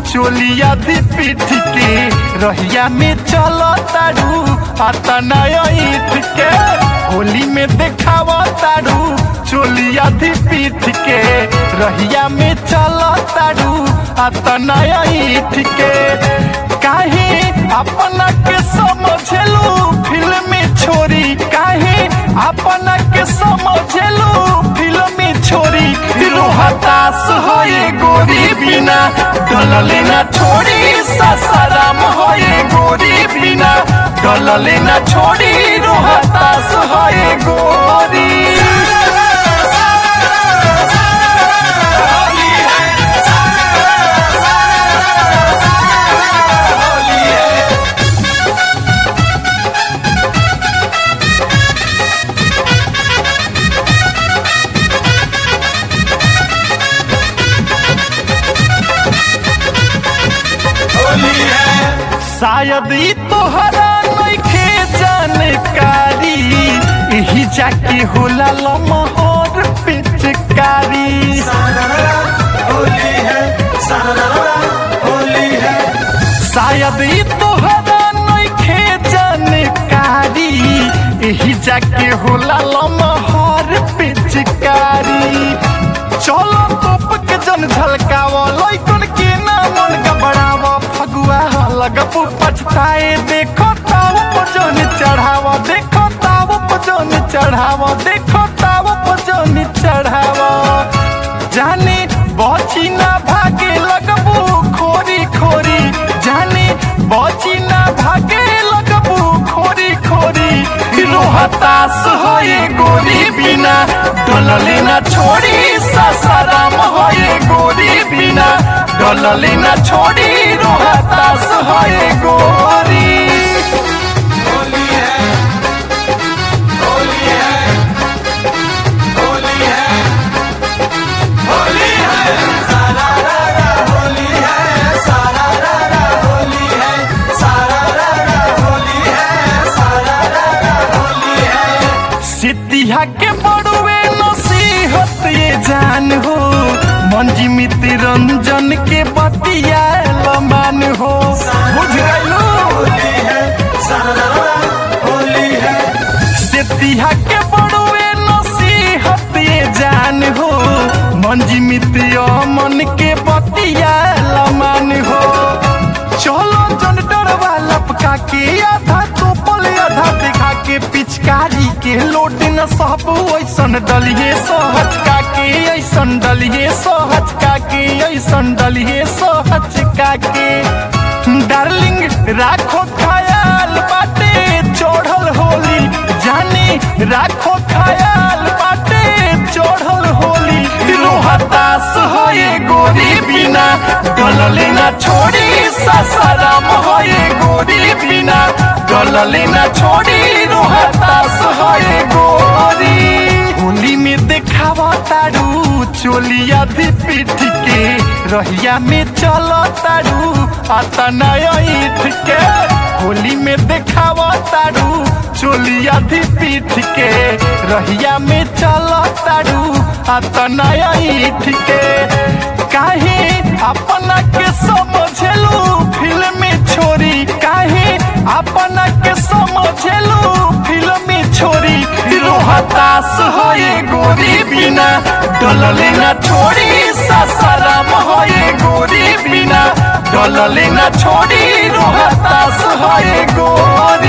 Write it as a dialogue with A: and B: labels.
A: चोलिया दी पीठ के रहिया में चल तारू आता नया ईट के होली में देखाव तारू चोलिया दी पीठ के रहिया में चल तारू आता नया ईट के काहे अपना के समझलू फिल्म छोरी काहे अपना के समझलू फिल्म छोरी रोहतास होए गोरी बिना डलले ना छोड़ी ससराम होए गोरी बिना डलले ना छोड़ी रोहतास होए गोरी शायद ई तोहरा नइखे जानकारी एही जाके होला लमहर पिचकारी
B: होली है सारा होली है
A: शायद ई तोहरा नइखे जानकारी एही जाके होला लमहर पिचकारी चलो तोप के जन झलकाव लइकन के ना मन गबड़ाव फगुआ लगप पछताए देखो ताव पजन चढ़ाव देखो ताव पजन चढ़ाव देखो ताव पजन चढ़ाव जाने बची ना भागे लगबू खोरी खोरी जाने बची ना भागे लगबू खोरी खोरी रोहतास होए गोरी बिना डलले ना छोड़ी ससराम होए गोरी बिना डलले ना छोड़ी रोहतास होए गोरी
B: होली है होली है होली है होली है सारा रारा होली है सारा रारा होली है सारा रारा होली है सारा रारा होली है
A: सिद्धिया के बड़ुए नसीहत ये जान हो मंजी मित्र रंजन के बतिया लमान हो बुझ गइलो
B: होली है सारा रारा होली है
A: सिद्धिया के बड़ुए नसीहत ये जान हो मंजी मित्र मन के बतिया लमान हो चलो जन डरवा लपका के आधा तोपल आधा दिखा के पिचकारी के लोट न सब ऐसन डलिए सहचका के ऐसन डलिए सहचका के ऐसन डलिए सहचका के डार्लिंग राखो ख्याल बाटे चढ़ल होली जानी राखो ख्याल बाटे चढ़ल होली रोहतास होए गोरी बिना डलले ना छोड़ी ससराम होए गोरी बिना डलले ना छोड़ी रोहतास होए गोरी होली में देखावा तारू चोलिया दी पीठ के रहिया में चल तारू आता नया ईठ के होली में देखावा तारू चोलिया दी पीठ के रहिया में चल तारू आता नया ईठ के काहे अपना के समझलू फिल्म छोरी काहे अपना के समझलू फिल्म छोरी रोहतास होए गोरी बिना डलले ना छोड़ी ससराम होए गोरी बिना डलले ना छोड़ी रोहतास होए गोरी